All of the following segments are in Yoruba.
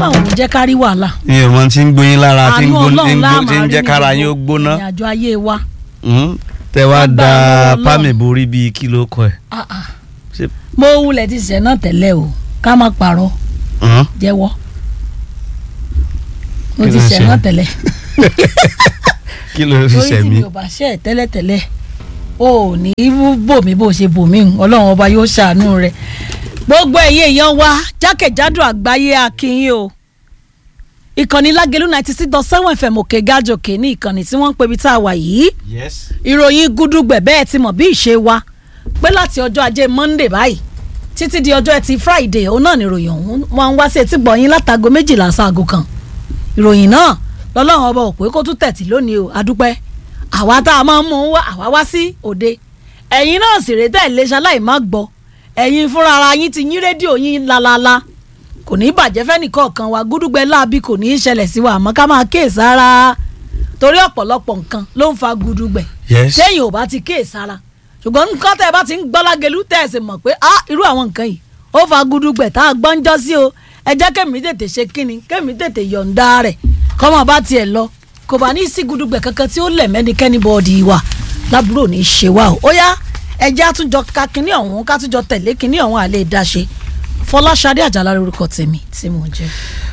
ọlọ́run ní jẹ́ ká rí wàhálà mi ò mọ tí ń gbóyin lára tí ń àánú gbó- tí ọlọ́run ń gbó- láàmú tí ń jẹ́ kára yín ó gbóná ìrìn àjò ayé wa Mm. tẹ wá Lágbára da Ọlọ́run. pámì borí bíi kí ló kọ ẹ. Ah, ah. Ṣé- mo wulẹ̀ ti ṣẹ̀ náà tẹ́lẹ̀ o ká má parọ́ Mm. jẹ́wọ́ mo Kí ti ló ń ṣẹ̀ ṣe? náà tẹ́lẹ̀ kí ló fi torí tí ṣẹ̀mí. mi ò bá ṣẹ̀ tẹ́lẹ̀tẹ́lẹ̀ o ò ní bò mí bó ṣe bò mí hùn, ọlọ́run ọba yóò ṣàánú rẹ̀ gbogbo ẹ̀yin èèyàn wa jákèjádò àgbáyé akínyìn o ìkànnì lágẹ̀lú ninety six dot seven fm òkè gájòkè ní ìkànnì tí wọ́n ń pebi tá a wà yìí yes. ìròyìn gúdúgbẹ̀ bẹ́ẹ̀ ti mọ̀ bí ìṣe wa pé láti ọjọ́ ajé monday báyìí títí di ọjọ́ ẹtì friday òun náà ni ìròyìn ọ̀hún wọn ń wá sí etí gbọ̀nyìn látago méjìlá sáago kan ìròyìn náà lọ́lọ́run ọba ò pé kó tún tẹ̀tì lónìí o adúpẹ́ àwa tá a máa ń mú un wá àwa wá sí òde ẹ̀yin náà sì rèé tẹ̀ lé ṣaláì má gbọ́ ẹ̀yin fúnra ara yín ti yín rédíò yín lálálá kò ní í bàjẹ́ fẹ́nìkọ̀ọ̀kan wa gúdúgbẹ́ láabi kò ní í ṣẹlẹ̀ sí wa àmọ́ ká máa kíyèsára torí ọ̀pọ̀lọpọ̀ nǹkan ló ń fa gúdúgbẹ́ yes. téèyàn ò bá ti kíyèsára ṣùgbọ́n nǹkan tẹ́ ẹ bá ti ń gbọ́ lágẹ̀lú tẹ́ ẹ sì mọ̀ pé ah irú àwọn nǹkan yìí ó fa gúdúgbẹ̀ tá a gbọ́ ń jọ́ sí o ẹ jẹ́ kẹ́mi tètè ṣe kíni kẹ́mi tètè yọ̀ǹda rẹ̀ kọ́mọ bá tiẹ̀ lọ kò bá ní sí gúdúgbẹ̀ kankan tí ó lẹ̀ mẹ́nikẹ́ni bọ́ọ̀dì wa lábúrò ní í ṣe wa o ó yá ẹ jẹ́ àtúnjọ ka kíní ọ̀hún kátúnjọ tẹ̀lé kíní ọ̀hún àlẹ́ ìdáṣe fọláṣadé àjàlá lórúkọ tèmi tí mò ń jẹ́.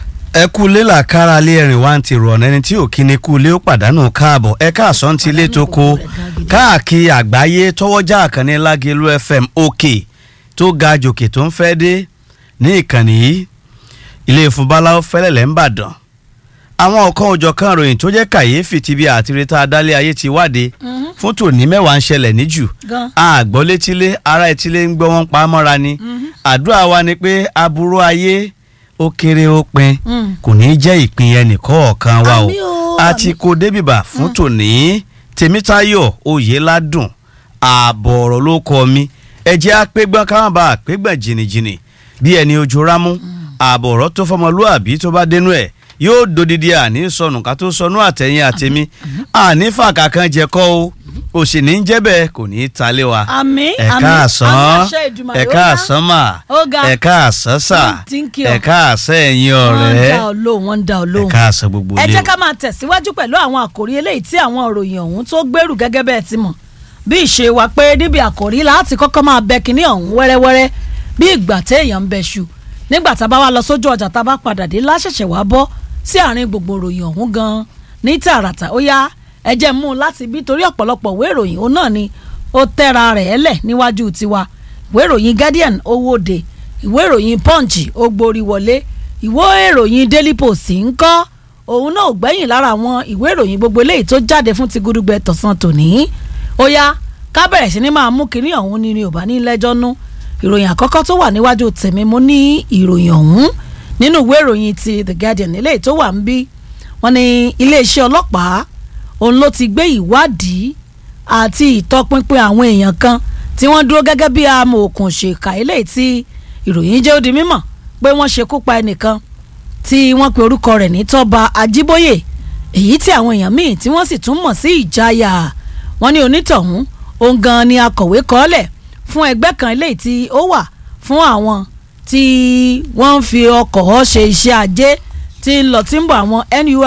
ẹ kú ilé làkàrà lé ẹrìn wá ń ti rọ̀ ẹni tí ò kí ni kú ilé ó pàdánù káàbọ̀ ẹ káàsán ti ilé tó kó káàkiri àgbáyé tọwọ́jà àkànní lágẹ̀lú fm òkè tó ga jòkè tó ń fẹ́ dé ní ìkànnì yìí ilé ìfúnbáláwo fẹ́lẹ́lẹ̀ ń bàdàn àwọn ọ̀kan òjọ̀kan ròyìn tó jẹ́ kàyéfì ti bí àtirítà adálé ayé ti wáde fún tòní mẹ́wàá ń ṣẹlẹ̀ níjù gan àgbọ̀ létílé ara etílé ń gbọ́ wọn pa á mọ́ra ni àdúrà wa ni pé aburú ayé ó kéré ó pin Mm. kò ní í jẹ́ ìpín ẹnìkọ̀ọ̀kan wa o Àmín o, a àmín. ti kó débìbà fún tòní tèmítáyọ̀ oyèládùn ààbọ̀ ọ̀rọ̀ ló kọ mi ẹ̀jẹ̀ apẹ́gbọ́n káwọn bá apẹ́gbọ́n jìnnìjìnnì bí ẹni ojú rámú ààbọ̀ ọ̀rọ̀ tó fọmọlúàbí tó bá dénú ẹ̀ yóò dodidi àní sọnù ká tó sọnù àtẹ̀yìn àtẹ̀mí àní fàkà kan jẹ kọ́ o òsì ní jẹ́ bẹ́ẹ̀ kò ní í talé wa àmín ẹ àmín káàsán àmín àṣẹ Èdùmàrè, ẹ ó káàsán mà ó ga. ẹ káàsán sà Mm, thank you. ẹ káàsán ẹ̀yin wọ́n ń ọ̀rẹ́ dá ọ lóhùn wọ́n ń dá ọ ẹ lóhùn. káàsán gbogbo ẹ ilé jẹ́ o. ká máa tẹ̀síwájú pẹ̀lú àwọn àkòrí eléyìí tí àwọn òròyìn ọ̀hún tó gbèrú gẹ́gẹ́ bẹ́ẹ̀ ti mọ̀ bí ìṣe wa pé níbi àkòrí láti kọ́kọ́ máa bẹ kínní ọ̀hún wẹ́rẹ́wẹ́rẹ́ bí ìgbà téèyàn ń bẹ ṣu nígbà tá a bá wá lọ sójú ọjà tá a bá padà dé láṣẹ̀ṣẹ̀ wá bọ́ sí àárín gbogbo òròyìn ọ̀hún gan-an ní tààràtà ó yá ẹ jẹ́ mú un láti bí torí ọ̀pọ̀lọpọ̀ ìwé ìròyìn òun náà ni ó tẹ́ra rẹ̀ ẹ́lẹ̀ níwájú tiwa ìwé ìròyìn Guardian ó wòde ìwé ìròyìn Punch ó gborí wọlé ìwé ìròyìn Daily Post ń kọ́ òun náà ò gbẹ́yìn lára àwọn ìwé ìròyìn gbogbo eléyìí tó jáde fún ti gudugbẹ tọ̀sán tòní ó yá ká bẹ̀rẹ̀ sí ni máa mú kinní ọ̀hún ni ni ò bá ní lẹ́jọ́ nú ìròyìn àkọ́kọ́ tó wà níwájú tèmi mo ní ìròyìn ọ̀hún nínú ìwé ìròyìn ti The Guardian eléyìí tó wà ń bí wọ́n ní iléeṣẹ́ ọlọ́pàá òun ló ti gbé ìwádìí àti ìtọpinpin àwọn èèyàn kan tí wọ́n dúró gẹ́gẹ́ bí amòòkùn ṣèkà eléyìí tí ìròyìn jẹ́ ó di mímọ̀ pé wọ́n ṣekú pa ẹnìkan tí wọ́n pe orúkọ rẹ̀ ní tọ́ba ajíbóyè èyí tí àwọn èèyàn míì tí wọ́n sì tún mọ̀ sí ìjáyà wọ́n ní onítọ̀hún òun gan ni akọ̀wé kọ́lẹ̀ fún ẹgbẹ́ kan eléyìí tí ó wà fún àwọn tí wọ́n ń fi ọkọ̀ ṣe iṣẹ́ ajé tí ń lọ tí ń bọ̀ àwọn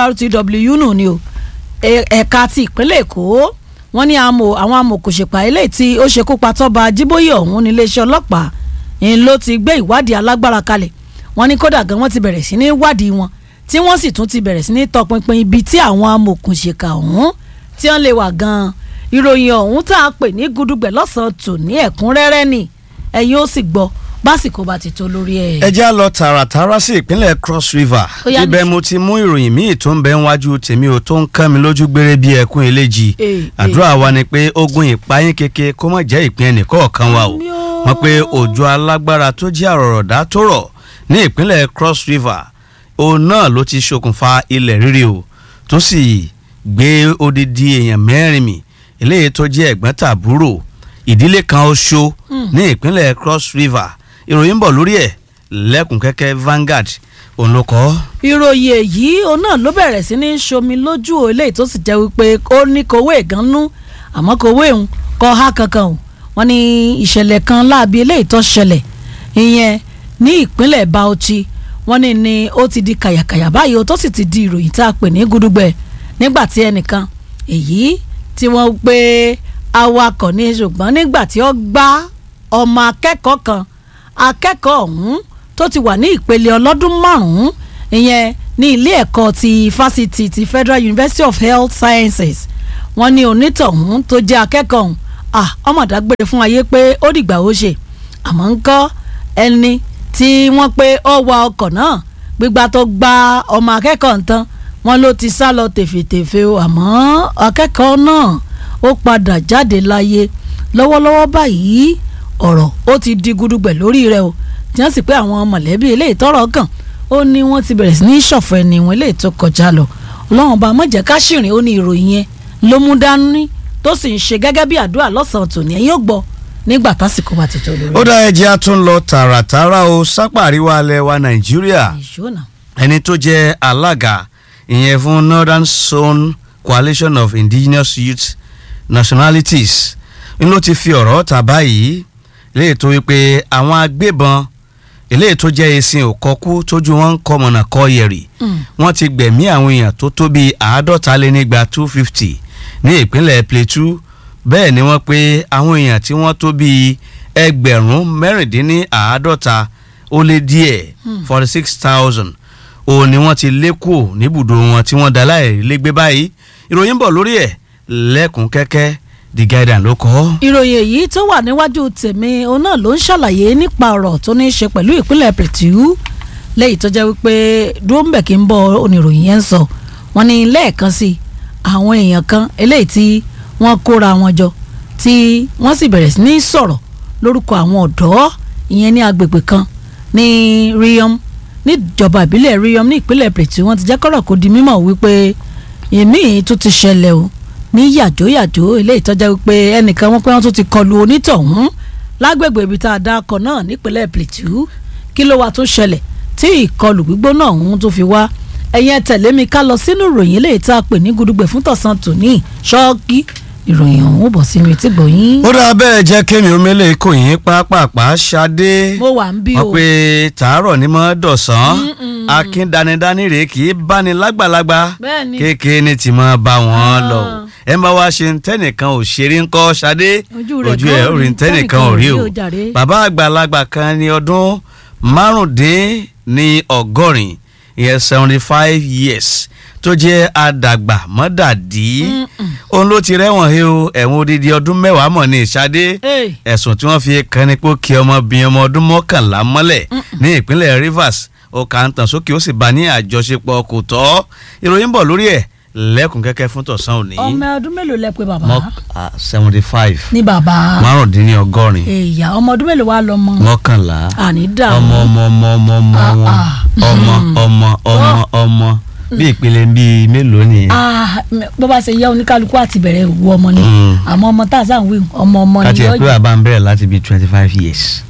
NURTW nù ni o ẹ- ẹ̀ka ti ìpínlẹ̀ èkó wọ́n ní àmọ́ àwọn amòkòṣèpá eléyìí tí ó ṣekú pa tọ́ba ajíbóyè ọ̀hún níléeṣẹ́ ọlọ́pàá ń ló ti gbé ìwádìí alágbára kalẹ̀ wọ́n ní kódà gan wọ́n ti bẹ̀rẹ̀ sí ní wádìí wọn tí wọ́n sì tún ti bẹ̀rẹ̀ sí ní tọpinpin ibi tí àwọn amòkùnṣèkà ọ̀hún tí wọ́n lè wà gan ìròyìn ọ̀hún tá a pè ní gudugbẹ̀ lọ́sàn-án tò ní ẹ̀kúnrẹ́rẹ́ ni ẹ̀yin ó sì gbọ́ básìkò bá ti tó lórí ẹ̀. ẹ já lọ tààràtàrà sí ìpínlẹ̀ cross river Ó yá ibẹ̀ ní- mo ti mú ìròyìn míì tó ń bẹ níwájú tèmi ò tó ń kán mi lójú gbére bí ẹkún eléjì Eh, àdúrà wa ni pé ogun ìpayín keke kó má jẹ́ ìpín ẹnìkọ̀ọ̀kan wa o Àmín o. wọ́n pé òjò alágbára tó jẹ́ àrọ̀rọ̀dá tó rọ̀ ní ìpínlẹ̀ cross river òun náà ló ti ṣokùnfà ilẹ̀ rírì o tó sì gbé odidi èèyàn mẹ́rin mì eléyìí tó jẹ́ ẹ̀gbọ́n tàbúrò ìdílé kan oṣù ní ìpínlẹ̀ cross river ìròyìn ń bọ̀ lórí ẹ̀ lẹ́kùn kẹ́kẹ́ Vanguard òun ló kọ́. ìròyìn èyí òun náà ló bẹ̀rẹ̀ sí ní ṣomi lójú o eléyìí tó sì jẹ́ wípé ó ní kowó ìgànnú àmọ́ kowó ìhun kọ́ ha kankan o wọ́n ní ìṣẹ̀lẹ̀ kan láabi eléyìí tó ṣẹlẹ̀ ìyẹn ní ìpínlẹ̀ Bauchi wọ́n ní ni ó ti di kàyàkàyà báyìí ó tó sì ti di ìròyìn tá a pè ní gudugbẹ nígbà tí ẹnìkan èyí tí wọ́n gbé awakọ̀ ní ṣùgbọ́n nígbà tí ó gbá ọmọ akẹ́kọ̀ọ́ kan akẹ́kọ̀ọ́ ọ̀hún tó ti wà ní ìpele ọlọ́dún márùn-ún ìyẹn ní ilé ẹ̀kọ́ ti fásitì ti Federal University of Health Sciences wọ́n ní onítọ̀hún tó jẹ́ akẹ́kọ̀ọ́ ọ̀hún ah ọmọ dágbére fún ayé pé ó dìgbà ó ṣe àmọ́ ń kọ́ ẹni tí wọ́n pé ó wa ọkọ̀ náà gbígbà tó gba ọmọ akẹ́kọ̀ọ́ nǹkan wọn ló ti sá lọ tèfètèfè o àmọ́ akẹ́kọ̀ọ́ náà ó padà jáde láyé lọ́wọ́lọ́wọ́ báyìí ọ̀rọ̀ ó ti di gudugbẹ̀ lórí rẹ̀ o tí wọ́n sì pé àwọn mọ̀lẹ́bí eléyìí tọ́rọ̀ kàn ó ní wọ́n ti bẹ̀rẹ̀ sí ní ṣọ̀fọ̀ ẹni wọn eléyìí tó kọjá lọ ọlọ́run bá mọ̀jẹ̀ ká ṣìrìn ó ní ìròyìn yẹn ló mú dání tó sì ń ṣe gẹ́gẹ́ bí àdúrà lọ́sàn-án tòní ẹ̀yìn ó gbọ́ nígbà tásìkò bá ti tó lórí. ó dá ẹjẹ́ a tún lọ tààràtàrà o sápà àríwá alẹ́ wa nàìjíríà ìṣúná ẹni tó jẹ́ alága ìyẹn fún Northern Zone Coalition of Indigenous Youth Nationalities ń ló ti fi ọ̀rọ̀ ta báyìí léè tó wípé àwọn agbébọn eléyìí tó jẹ́ esin òkọ́kú tójú wọn ń kọ́ mọ̀nà kọ́ yẹ̀rì wọ́n ti gbẹ̀mí àwọn èèyàn tó tó bíi àádọ́ta lé nígba two fifty ní ìpínlẹ̀ Plateau bẹ́ẹ̀ ni wọ́n pé àwọn èèyàn tí wọ́n tó bíi ẹgbẹ̀rún mẹ́rìndínláàádọ́ta ó lé díẹ̀ forty six thousand òun ni wọ́n ti lé kù níbùdó wọn tí wọ́n dá láì légbé báyìí ìròyìn bọ̀ lórí ẹ̀ lẹ́kùn kẹ́kẹ́ The Guardian ló kọ́. ìròyìn èyí tó wà níwájú tèmi òun náà ló ń ṣàlàyé nípa ọ̀rọ̀ tó ní í ṣe pẹ̀lú ìpínlẹ̀ Plateau lẹ́yìn tó jẹ́ wípé dúró ń bẹ̀ kí n bọ̀ oníròyìn yẹn ń sọ wọ́n ní lẹ́ẹ̀kan sí àwọn èèyàn kan eléyìí tí wọ́n kóra wọn jọ tí wọ́n sì bẹ̀rẹ̀ sí ní sọ̀rọ̀ lórúkọ àwọn ọ̀dọ́ ìyẹn ní agbègbè kan ní Riyom níjọba ìbílẹ̀ Riyom ní ìpínlẹ̀ Plateau wọ́n ti jẹ́ kọ́rọ̀ kó di mímọ̀ wípé èmi tún ti ṣẹlẹ̀ o ní yàjóyàjó eléyìí tọ́jà wípé ẹnìkan wọn pé wọ́n tún ti kọlu onítọ̀hún lágbègbè ibi tá a dá akọ náà nípínlẹ̀ Plateau kí ló wá tó ṣẹlẹ̀ tí ìkọlù gbígbóná ọ̀hún tó fi wá ẹ̀yin ẹ tẹ̀lé mi ká lọ sínú ìròyìn eléyìí tá a pè ní gudugbẹ̀ fún tọ̀sán tòní ṣọ́ọ́kì ìròyìn ọ̀hún ó bọ̀ sínú etí gbòyìn. ó dáa bẹ́ẹ̀ jẹ́ kémi omele kò yín pápápá ṣadé mo wà ń bí o wọ́n pe tàárọ̀ ní mọ́ dọ̀sán akin danidani rèé kì í báni lágbàlagbà Bẹ́ẹ̀ni. kéèké ni tí mo bá wọn lọ ẹ ń bá wa ṣe tẹnìkan ò ṣeré ńkọ́ ṣadé Ojú rẹ̀ ojú ẹ̀ gan ò rí rí, tẹnìkan ò rí o tẹ́nìkan ò rí o jàre. bàbá àgbàlagbà kan ní ọdún márùndín ní ọgọ́rin ìyẹn seventy five years tó jẹ́ àdàgbà mọ́dàdí òun ló ti rẹ́wọ̀n he o ẹ̀wọ̀n odidi ọdún mẹ́wàá mọ̀ ní ìṣadé Hey. ẹ̀sùn tí wọ́n fi kan ni pé ó kí ọmọbìnrin ọmọ ọdún mọ́kànlá mọ́lẹ̀ ní ìpínlẹ̀ Rivers ó kà ń tàn sókè ó sì bá ní àjọṣepọ̀ kò tọ́ ìròyìn bọ̀ lórí ẹ̀ lẹ́kùn kẹ́kẹ́ fún tọ̀sán òní. ọmọ ọdún mélòó lẹ pé bàbá seventy five ní bàbá márùndínlọ́gọ́rin èèyà ọmọ ọdún mélòó wà lọmọ mọ́kànlá àní dààmú ọmọ ọmọ ọmọ ọmọ ọmọ Ah, wọn ah. ọmọ ọmọ ọmọ ọmọ bí ìpele bíi mélòó nìyẹn. Ah, m- bó bá ṣe yẹ oníkálukú àti bẹ̀rẹ̀ ìwú ọmọ ni Mm. àmọ́ ọmọ tá a sáà ń wí ọmọ ọmọ ni káti ẹ̀ pé yọ bàbá ń bẹ̀rẹ̀ láti bíi twenty five years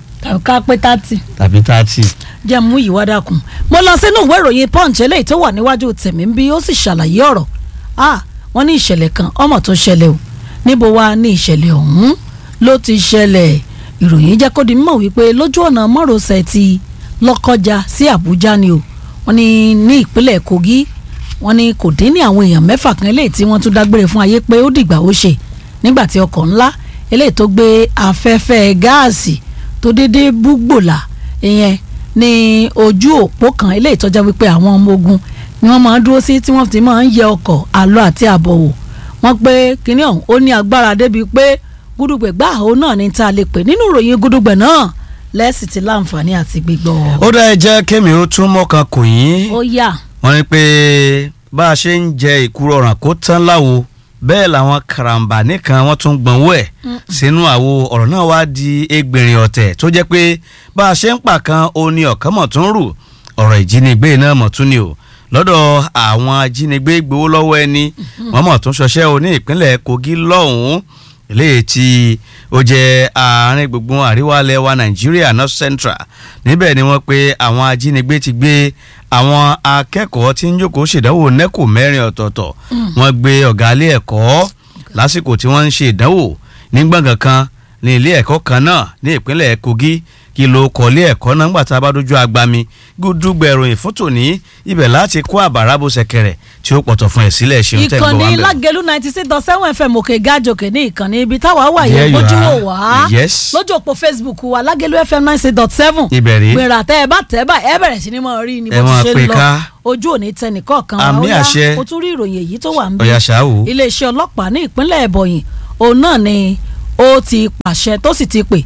ká pé tátì tàbí thirty. jẹ́ mú ìwà dàkún. mo lọ sínú ìwé ìròyìn punch eléyìí tó wà níwájú tèmi ń bí ó sì ṣàlàyé ọ̀rọ̀ ah wọ́n ní ìṣẹ̀lẹ̀ kan ọmọ tó ṣẹlẹ̀ o níbo wá ní ìṣẹ̀lẹ̀ ọ̀hún ló ti ṣẹlẹ̀ ìròyìn jẹ́ kó di mímọ̀ wípé lójú ọ̀nà mọ́rọ̀ọ́sẹ̀ ti lọ́kọjá sí àbújá ni o wọ́n ní ní ìpínlẹ̀ kogi wọ́n ní kò dín ní àwọn èèyàn mẹ́fà kan eléyìí tí wọ́n tún dágbére fún ayé pé ó dìgbà ó ṣe nígbà tí ọkọ̀ ńlá eléyìí tó gbé afẹ́fẹ́ gáàsì tó déédéé búgbòlà ìyẹn ní ojú òpó kan eléyìí tó jẹ́ wípé àwọn ọmọ ogun ni wọ́n máa ń dúró sí tí wọ́n ti máa ń yẹ ọkọ̀ àlọ àti àbọ̀ wò wọ́n pé kinní ọ̀hún ó ní agbára débi pé gúdúgbẹ̀ gbà ó náà ní tá a lè pè nínú ìròyìn gúdúgbẹ̀ náà lẹ́sì ti láǹfààní àti gbígbọ́. ó dá ẹ jẹ́ kémi ó tún mọ́kàn kò yín ó yà wọ́n ní pé bá a ṣe ń jẹ ìkúrò ọ̀ràn kó tán láwo bẹ́ẹ̀ làwọn karambà nìkan wọ́n tún gbọ̀nwó ẹ̀ sínú àwo ọ̀rọ̀ náà wá di ẹgbẹ̀rin ọ̀tẹ̀ tó jẹ́ pé bá a ṣe ń pa kan ó ní ọ̀kan mọ̀ tún rù ọ̀rọ̀ ìjínigbé náà mọ̀ tún ni o lọ́dọ̀ àwọn ajínigbé gbowó lọ́wọ́ ẹni wọ́n mọ̀ tún ṣọṣẹ́ o ní ìpínlẹ̀ Kogi lọ́hùn-ún eléyìí tí ó jẹ́ àárín gbùngbùn àríwá ilẹ̀ wa Nàìjíríà North Central níbẹ̀ ni wọ́n pé àwọn ajínigbé ti gbé àwọn akẹ́kọ̀ọ́ tí ń jókòó ṣèdánwò nẹ́kò mẹ́rin ọ̀tọ̀ọ̀tọ̀ wọ́n gbé ọ̀gá ilé ẹ̀kọ́ lásìkò tí wọ́n ń ṣe ìdánwò ní gbọ̀ngàn kan ní ilé ẹ̀kọ́ kan náà ní ìpínlẹ̀ Kogi kí ló kọ́lé ẹ̀kọ́ náà ńgbà tá a bá dojú agbami gúdúgbẹ̀ ìròyìn fún tòní ibẹ̀ láti kó àbàrà bó ṣẹ̀kẹ̀rẹ̀ tí ó pọ̀tọ̀ fún ẹ̀ sílẹ̀ ṣeun tẹ́ ń gbọ́ wá ìkànnì ń bẹ̀. lágẹ̀lú ninety six dot seven fm òkè gájòkè ní ìkànnì ibi táwa wà There yẹn you lójú wò are. wá Yes. lójú òpó facebook wa lágẹ̀lú fm ninety six dot seven Ibẹ̀ rí. gbèrà tẹ́ ẹ bá tẹ́ bá ẹ bẹ̀rẹ̀ sí ni mo rí ni Ẹ bó máa ti ṣe pè ń lọ ká. ojú òní tẹnìkọ̀ọ̀kan Àmì Ó yá, àṣẹ. o tún rí ìròyìn èyí tó wà ń bí ọ̀yà ṣáàwó. iléeṣẹ́ ọlọ́pàá ní ìpínlẹ̀ ẹ̀bọ̀yìn òun náà ni ó ti pàṣẹ tó sì ti pè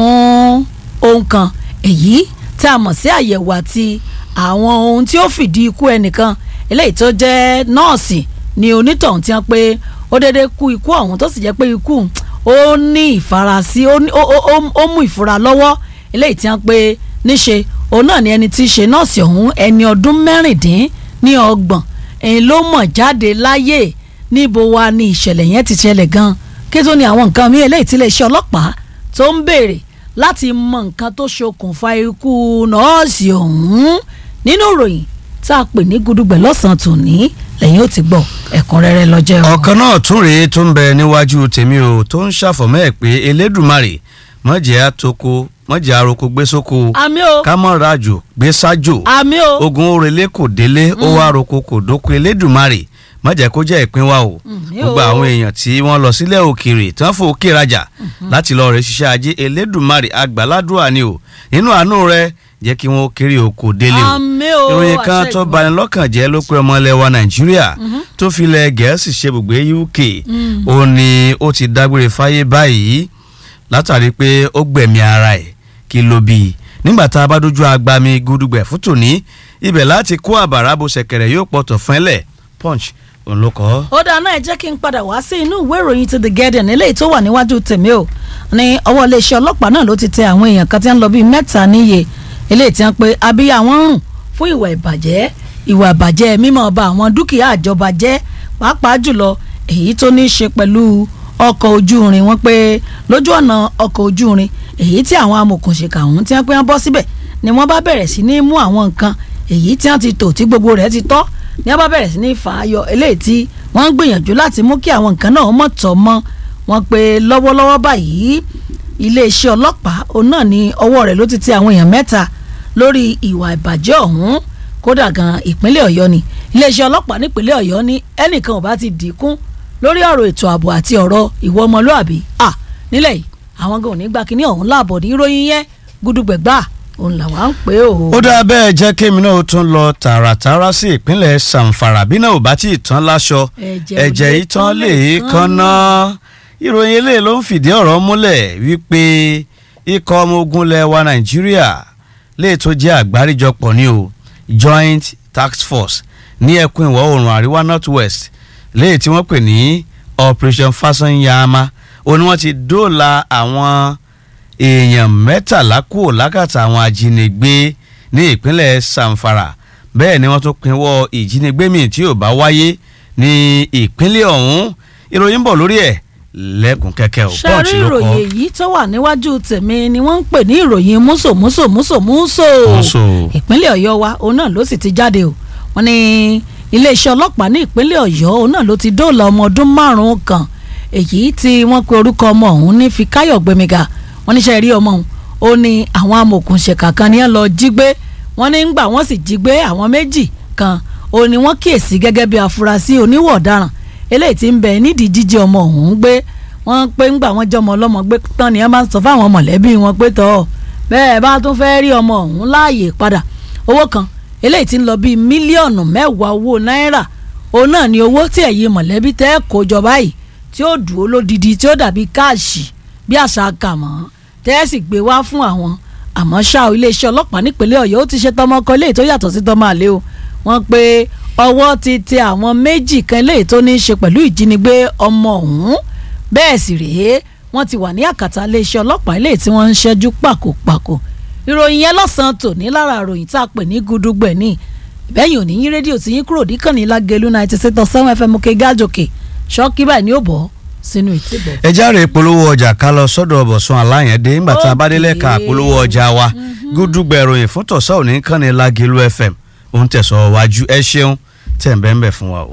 fún ohun kan èyí tí a mọ̀ sí àyẹ̀wò àti àwọn ohun tí ó fìdí ikú ẹnìkan eléyìí tó jẹ́ nọ́ọ̀sì ni onítọ̀hún ti hàn pé ó dédé kú ikú ọ̀hún tó sì jẹ́ pé ikú ó ní ìfarasí ó ní- ó- ó- ó- ó mú ìfura lọ́wọ́ eléyìí ti hàn pé níṣe òun náà ni ẹni tí í ṣe nọ́ọ̀sì ọ̀hún ẹni ọdún mẹ́rìndín ní ọgbọ̀n èyí ló mọ̀ jáde láyé níbo wa ni ìṣẹ̀lẹ̀ yẹn ti ṣẹlẹ̀ gan kí tó ní àwọn nǹkan mi eléyìí tí iléeṣẹ́ ọlọ́pàá tó ń béèrè láti mọ nǹkan tó ṣokùnfà ikú nọ́ọ̀sì ọ̀hún nínú ìròyìn tá a pè ní gudugbẹ̀ lọ́sàn-án tòní lẹ́yìn ó ti gbọ́ ẹ̀kúnrẹ́rẹ́ lọ́jọ́ ẹ̀wọ̀n. ọ̀kan náà tún rèé tó ń bẹ níwájú tèmi o tó ń ṣàfọ̀mọ́ ẹ̀ pé elédùmarè mọ̀jẹ̀ àtòkò mọ̀jẹ̀ àròkò gbé sóko àmì o kámọ́rajò gbé sájò àmì o ogun orele kò délé ó wá roko kò dóko elédùmarè mọ̀jẹ̀ kó jẹ́ ìpín wa o Mm, gbogbo yóò. àwọn èèyàn tí wọ́n lọ sílẹ̀ òkèèrè tí wọ́n fò òkè rajà láti lọ rẹ̀ ṣiṣẹ́ ajé elédùmarè àgbàládùá ni o nínú àánú rẹ̀ jẹ́ kí wọ́n kéré oko délé o àmì o ìròyìn kan àṣẹ tó ìgbọ́. bani lọ́kàn jẹ́ ló pé ọmọ ilẹ̀ wa nàìjíríà tó fi ilẹ̀ gẹ̀ẹ́sì ṣe ibùgbé uk ó ní ó ti dágbére fáyé báyìí látàrí pé ó gbẹ̀mí ara ẹ̀ kí ló bí i nígbà tá a bá dojú agbami gudugbẹ̀ fún tòní ibẹ̀ láti kó àbàrà bó ṣẹ̀kẹ̀rẹ̀ yóò pọ̀tọ̀ fún ẹlẹ̀ punch òun ló kọ́. ó dáa náà ẹ jẹ́ kí n padà wá sí inú ìwé ìròyìn ti the guardian eléyìí tó wà níwájú tèmi o ní ọwọ́ iléeṣẹ́ ọlọ́pàá náà ló ti tẹ àwọn èèyàn kan tí wọ́n lọ bíi mẹ́ta níye eléyìí tí wọ́n pe abíyá wọn rùn fún ìwà ìbàjẹ́ ìwà ìbàjẹ́ mímọ́ ọba àwọn dúkìá àjọba jẹ́ pàápàá jùlọ èyí tó ní í ṣe pẹ̀lú ọkọ̀ ojú irin wọn pé lójú ọ̀nà ọkọ̀ ojú irin èyí tí àwọn amòkùnṣèkà ọ̀hún tí wọ́n pé wọ́n bọ́ síbẹ̀ ni wọ́n bá bẹ̀rẹ̀ sí ní mú àwọn nǹkan èyí tí wọ́n ti tò tí gbogbo rẹ̀ ti tọ́ ní wọ́n bá bẹ̀rẹ̀ sí ní fà á yọ eléyìí tí wọ́n ń gbìyànjú láti mú kí àwọn nǹkan náà mọ̀ tọ́ mọ́ wọn pé lọ́wọ́lọ́wọ́ báyìí iléeṣẹ́ ọlọ́pàá òun náà ní ọwọ́ rẹ̀ ló ti tẹ àwọn èèyàn mẹ́ta lórí ìwà ìbàjẹ́ ọ̀hún kódà gan ìpínlẹ̀ ọ̀yọ́ ni iléeṣẹ́ ọlọ́pàá nípínlẹ̀ ọ̀yọ́ ní ẹnìkan ò bá ti dínkù lórí ọ̀rọ̀ ètò ààbò àti ọ̀rọ̀ ìwọ ọmọlúàbí à nílẹ̀ yìí àwọn gan ò ní gbà kínní ọ̀hún láàbọ̀ ní ìròyìn yẹn gúdúgbẹ̀gbà òun làwa ń pè ó. ó dáa bẹ́ẹ̀ jẹ́ kémi náà ó tún lọ tààràtàrà sí ìpínlẹ̀ sàǹfàrà bí náà ò bá tí ì tán láṣọ Ẹ̀jẹ̀ ò ẹ̀jẹ̀ lè yìí tán tán lè lè kan náà ìròyìn eléyìí ló ń fìdí ọ̀rọ̀ múlẹ̀ wípé ikọ̀ ọmọ ogun ilẹ̀ wa nàìjíríà lè tó jẹ́ àgbáríjọpọ̀ ní o joint task force ní ẹkùn ìwọ̀ oòrùn àríwá north west léyìí tí wọ́n pè ní operation fasanyama ó ní wọ́n ti dóòlà àwọn èèyàn mẹ́tàlá kúrò lákàtà àwọn ajínigbé ní ìpínlẹ̀ samfara bẹ́ẹ̀ ni wọ́n tún pinwọ́ ìjínigbé míì tí ò bá wáyé ní ìpínlẹ̀ ọ̀hún ìròyìn ń bọ̀ lórí ẹ̀ lẹ́kùn kẹ́kẹ́ ò ṣe Punch rí ló kọ. ìròyìn èyí tó wà níwájú tèmi ni wọ́n ń pè ní ìròyìn múso múso múso múso Músò. ìpínlẹ̀ ọ̀yọ́ wa òun náà ló sì ti jáde o wọ́n ní iléeṣẹ́ ọlọ́pàá ní ìpínlẹ̀ ọ̀yọ́ òun náà ló ti dóòlà ọmọ ọdún márùn-ún kan èyí tí wọ́n pe orúkọ ọmọ ọ̀hún ní Fikáyọ̀ Gbémiga wọ́n níṣẹ́ rí ọmọ ọ̀hún ó ní àwọn amòòkùnṣèkà kan ní ẹ̀ lọ jí gbé wọ́n ní gbà wọ́n sì jí gbé àwọn méjì kan ó ní wọ́n kíyèsí gẹ́gẹ́ bí afurasí oníwọ̀ ọ̀daràn eléyìí tí ń bẹ nídìí jíjí ọmọ ọ̀hún gbé wọ́n pé ńgbà wọ́n jọmọ ọlọ́mọ gbé tán ni wọ́n máa ń sọ fáwọn mọ̀lẹ́bí wọn pé tọ́ bẹ́ẹ̀ bá tún fẹ́ rí ọmọ ọ̀hún láàyè padà owó kan eléyìí tí ń lọ bíi mílíọ̀nù mẹ́wàá owó náírà òun náà ni owó tí ẹ̀yin mọ̀lẹ́bí tẹ́ kó jọ báyìí tí ó dúró lódidi tí ó dàbí káàṣì bí àṣà kàmọ́ tẹ́ ẹ sì gbé wá fún àwọn àmọ́ ṣá o iléeṣẹ́ ọlọ́pàá nípínlẹ̀ ọ̀yọ́ ó ti ṣe tọmọ ọkọ eléyìí tó yàtọ̀ sí tọmọ àlè o wọ́n pé ọwọ́ ti tẹ àwọn méjì kan eléyìí tó ní í ṣe pẹ̀lú ìjínigbé ọmọ ọ̀hún bẹ́ẹ̀ sì rèé wọ́n ti wà ní àkàtà iléeṣẹ́ ọlọ́pàá eléyìí tí wọ́n ń ṣẹ́jú pàkópàkó ìròyìn yẹn lọ́sàn-án tòní lára ìròyìn tá a pè ní gudugbẹ̀ ní ìbẹ́yìn òní yín rédíò tí yín kúrò díkànnì lágẹ̀lú ninety six point seven fm òkè gájòkè ṣọ́ọ́kì báyìí ni ó bọ̀ sínú ìtìbọ̀. ẹ járe polówó ọjà ká lọ sọ́dọ̀ ọbọsùn aláyẹndé ńgbà tá a bá délé ka polówó ọjà wa gúdúgbẹ ìròyìn fún tọ̀sán òní kàn ní lágẹ̀lú fm òun tẹ̀sán wájú ẹ ṣeun tẹ̀ ń bẹ́ẹ̀ ń bẹ̀ fún wa o.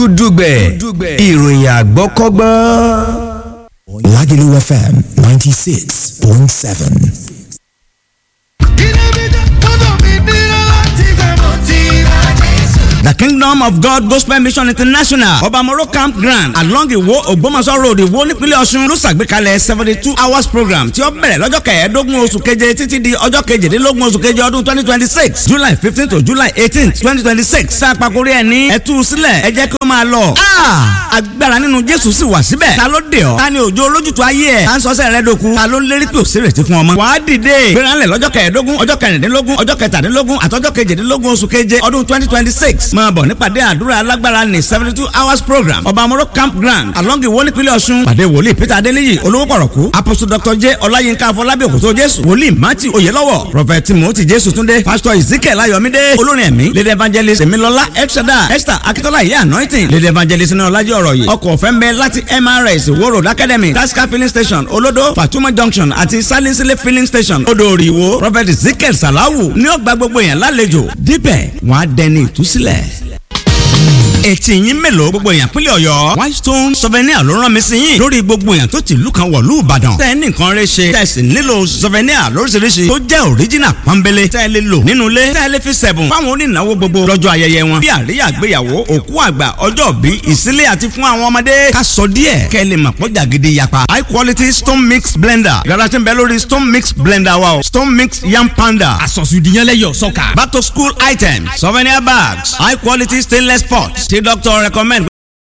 gúdúgbẹ̀ ìròyìn àgbọ́kọ́gbọ́n. Lagelu FM 96.7. The Kingdom of God Gospel Mission International Obamoro Campground along Iwo Ogbomoso Road Iwo nípínlẹ̀ Ọ̀ṣun ló ṣàgbékalẹ̀ seventy two hours program tí ó bẹ̀rẹ̀ lọ́jọ́ kẹẹ̀ẹ́dógún oṣù keje títí di ọjọ́ kejìdínlógún oṣù keje ọdún twenty twenty six July fifteen to July eighteen twenty twenty six tá a pàkórí ẹ̀ ní ẹ̀tú sílẹ̀ ẹ jẹ́ kí ó máa lọ. agbára nínú Jésù sì wà síbẹ̀ ta ló dé ọ ta ni òjò olójútu ayé ẹ̀ ta ń sọ́sẹ̀ rẹ dòkun ta ló ń lérí pé òsèrèsí fún ọmọ. wàá dìde gbéranlẹ̀ lọ́jọ́ kẹẹ̀ẹ́dógún ọjọ́ kẹrìndínlógún ọjọ́ kẹtàdínlógún àtọ́jọ́ kejìdínlógún oṣù keje ọdún twenty twenty six máa bọ̀ nípàdé àdúrà alágbára ní seventy two hours program ọba amoro campground along iwo nípínlẹ̀ ọ̀ṣun pàdé wòlíì peter adéníyì olówó pọ̀rọ̀kú apostle dr j ọláyínká afọlábí òkútó jésù wòlíì matthew oyelọ́wọ̀ prophet timothy jésù túndé pastor ezekiel ayọ̀mídé olórin ẹ̀mí lady evangelist emilọlá elshada esther akitola iye anointing lady evangelist ní ọlájọ́ ọ̀rọ̀ yìí ọkọ̀ ọ̀fẹ́ ń bẹ láti mrs wo road academy tasca filling station olodo fatuma junction àti salinsile filling station odò ìwò prophet ezekiel salawu ní ọgbà gbogbo yẹn lálejò dípẹ̀ wọ́n á dẹni ìtúsílẹ̀ etí yín mélòó gbogbo èèyàn pínlẹ̀ ọ̀yọ́ whitestone souvenir ló rán mi sí yín lórí gbogbo èèyàn tó ti ìlú kan wọ̀lú ìbàdàn tẹ́ ẹ ní nǹkan rẹ ṣe tẹ́ ẹ sì nílò souvenir lóríṣiríṣi tó jẹ́ original pọ́nbélé tẹ́ ẹ lè lò nínú ilé tẹ́ ẹ lè fi sẹ̀bùn fáwọn onínáwó gbogbo lọ́jọ́ ayẹyẹ wọn bí àríyá àgbéyàwó òkú àgbà ọjọ́ bí ìsílẹ̀ àti fún àwọn ọmọdé ká sọ díẹ̀ kẹ́ ẹ lè mọ̀ pọ́jà gidi yapa high quality stone mix blender yàrá tí ń bẹ lórí stone mix blender wa o stone mix yam panda àsọ̀sùdìyànlẹ́yọ̀ sọ́kà. back to school items souvenir bags high quality stainless pots tí doctor recommend